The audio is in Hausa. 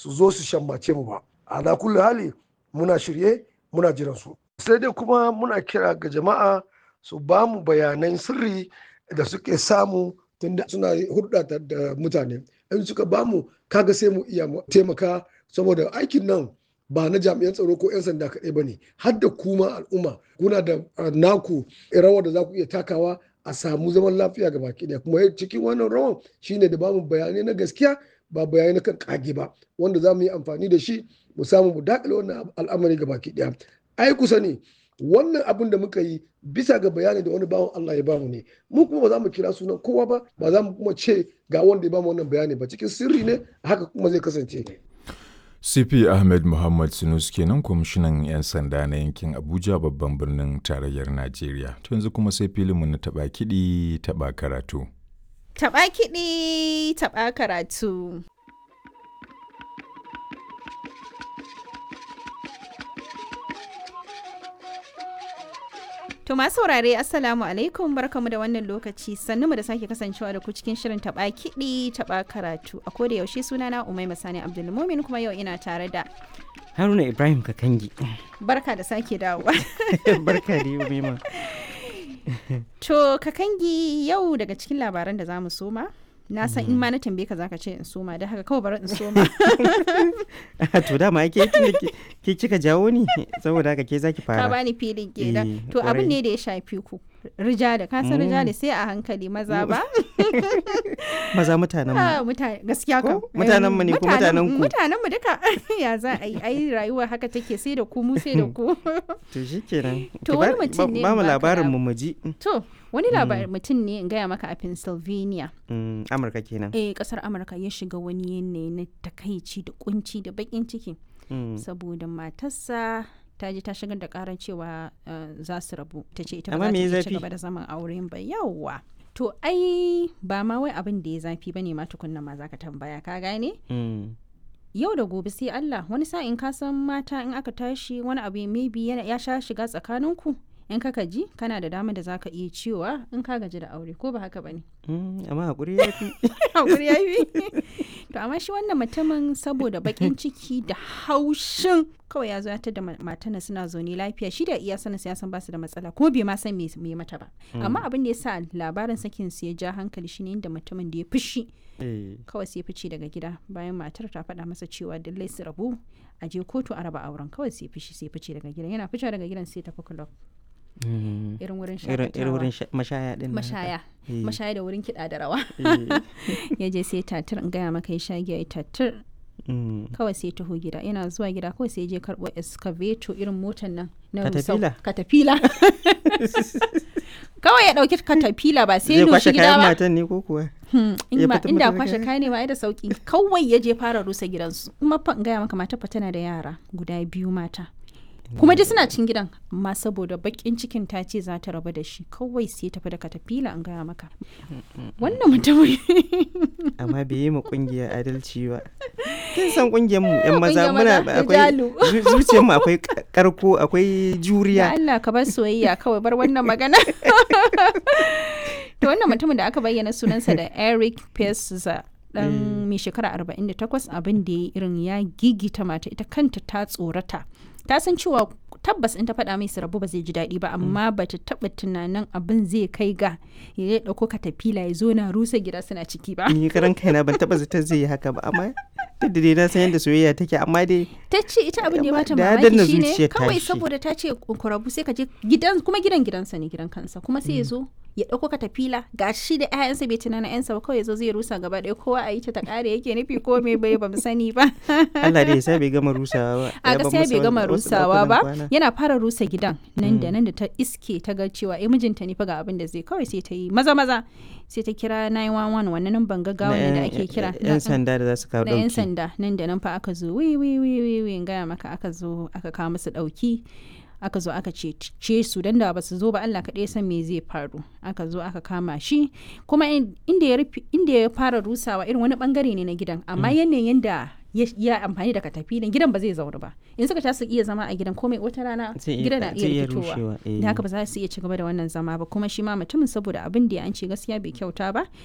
su zo su shammace mu ba ala kulli hali muna shirye muna jiran su sai dai kuma muna kira ga jama'a su ba mu bayanan sirri da suke samu tunda suna hulɗa da mutane in suka ba mu kaga sai mu iya taimaka saboda aikin nan ba na jami'an tsaro ko 'yan sanda kaɗai ba ne har da kuma al'umma kuna da naku rawar da za ku iya takawa a samu zaman lafiya ga baki ɗaya kuma cikin wannan rawan shine da bamu bayanai na gaskiya ba bayanai na kan kage ba wanda za mu yi amfani da shi mu samu mu dakile wannan al'amari ga baki ɗaya ai kusa ne wannan abin da muka yi bisa ga bayani da wani bawan Allah ya bamu ne mu kuma ba za mu kira sunan kowa ba ba za mu kuma ce ga wanda ya bamu wannan bayani ba cikin sirri ne haka kuma zai kasance CP Ahmed Muhammad Sinus kenan kwamishinan 'yan sanda na yankin Abuja babban birnin tarayyar Najeriya. To yanzu kuma sai filinmu na taɓa kiɗi taɓa karatu. Taɓa kiɗi taɓa karatu. To masu saurare Assalamu alaikum barkamu da wannan lokaci sannu mu da sake kasancewa da ku cikin shirin taba kiɗi taba karatu a koda yaushe sunana Umai Masani Abdulmumin kuma yau ina tare da Haruna Ibrahim Kakangi. Barka da sake dawowa. Barka da Umaima. To Kakangi yau daga cikin labaran da zamu soma na san in ma na tambaye ka zaka ce in soma da haka kawai bari in soma to dama ke ke kika jawo ni saboda haka ke zaki fara ka bani filin kenan to abin ne da ya shafi ku rijali ka san rijali sai a hankali maza ba maza mutanen mu mutane gaskiya ka mutanen mu ne ko mutanen ku mutanen mu duka ya za a yi ai rayuwa haka take sai da ku mu sai da ku to shikenan to wani mutum ne ba mu labarin mu mu ji to wani labarin mutum ne in gaya maka a Pennsylvania Amurka kenan eh kasar Amurka ya shiga wani yanayi na takaici da kunci da bakin ciki saboda matarsa ta je ta shigar da karar cewa za su rabu ta ce ita ba za ta ci gaba da zaman auren ba yawwa to ai ba ma wai abin da ya zafi ba ne ma tukunna ma zaka tambaya ka gane yau da gobe sai Allah wani sa'in ka san mata in aka tashi wani abu maybe ya sha shiga tsakaninku in ka ji kana da dama da zaka iya cewa in ka gaji da aure ko ba haka bane amma hakuri ya fi hakuri ya fi to amma shi wannan mutumin saboda bakin ciki da haushin kawai ya zo ya da matana suna zaune lafiya shi da iya sanin ya san basu da matsala kuma bai ma san me mata ba amma abin da ya sa labarin sakin su ya ja hankali shine inda mutumin da ya fushi kawai sai fice daga gida bayan matar ta faɗa masa cewa dallai su rabu a je kotu a raba auren kawai sai fishi sai fice daga gidan yana fice daga gidan sai tafi club irin wurin irin wurin mashaya din mashaya mashaya da wurin kiɗa da rawa ya je sai tatir in gaya maka ya sha giya ya tatir kawai sai taho gida yana zuwa gida kawai sai je karɓo excavator irin motan nan na katafila katafila kawai ya ɗauki katafila ba sai doshi gida ba matan ne ko kuwa inda kwashe kayan ne ma da sauki kawai ya je fara rusa gidansu kuma fa in gaya maka mata fa tana da yara guda biyu mata kuma dai suna cin gidan amma saboda bakin cikin ta ce za ta raba da shi kawai sai tafi da katafila an gaya maka wannan mutumin amma bai yi ma kungiyar adalci ba kin san kungiyar mu yan maza muna akwai zuciyar mu akwai karko akwai juriya Allah ka bar soyayya kawai bar wannan magana to wannan mutumin da aka bayyana sunansa da Eric Pesa dan mai shekara 48 abin da ya irin ya gigita mata ita kanta ta tsorata ta san cewa tabbas in ta faɗa mai su rabu ba zai ji daɗi ba amma ba ta taɓa tunanin abin zai kai ga ya ɗauko katafila ya zo na rusa gida suna ciki ba. Ni karan kaina ban taɓa zata zai yi haka ba amma duk da dai na san yadda soyayya take amma dai. Ta ce ita abin da ya bata mamaki shine kawai saboda ta ce ku rabu sai ka je gidan kuma gidan gidansa ne gidan kansa kuma sai ya zo ya ɗauko katafila ga shi da 'ya'yansa bai tunana 'yansa ba kawai ya zo zai rusa gaba ɗaya kowa a yi ta ta ƙare yake nufi ko me bai ba mu sani ba. Allah dai ya sa bai gama rusawa ba. A gaskiya bai gama rusawa ba yana fara rusa gidan nan da nan da ta iske ta ga cewa eh mijinta ne fa ga abin da zai kawai sai ta yi maza maza sai ta kira 911 wannan nan ban gaggawa ne da ake kira yan sanda da za su kawo dauki yan sanda nan da nan fa aka zo wi wi wi wi wi gaya maka aka zo aka kawo musu dauki aka zo aka ce su dan da ba su zo ba Allah kaɗai san me zai faru aka zo aka kama shi kuma inda ya inda ya fara rusawa irin wani bangare ne na gidan amma yanayin da ya amfani da katafilin gidan ba zai zaune ba in suka ta su iya zama a gidan komai wata rana gidan na iya fitowa da haka ba za su iya ci gaba da wannan zama ba kuma shi ma mutumin saboda abin da ya an ce gaskiya bai kyauta ba